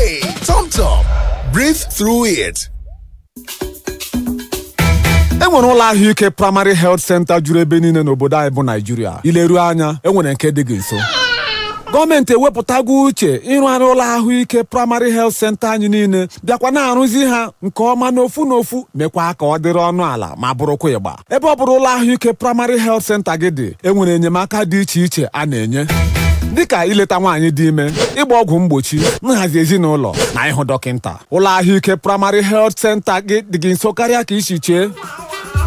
Hey, Tom Tom, breathe through it. e nwere ụlọ ahụike praịmarị health center juru ebe niile n'obodo anyị bụ naijiria ileruo anya e nwere nke dị gị nso gọọmenti ewepụtago uche ịrụgharị ụlọ ahụike praịmarị health center anyị niile bịakwa na-arụzi ha nke ọma n'ofu n'ofu mekwa ka ọ dịrị ọnụ ala ma bụrụkwa ịgba ebe ọ bụrụ ụlọ ahụike praịmarị health center gị dị e nwere enyemaka dị iche iche a na-enye dịka ileta nwaanyị dị ime ịgba ọgwụ mgbochi nhazi ezinụlọ na ịhụ dọkịta ụlọ ahụike praịmarị health center gị dị gị nso karịa ka isi chee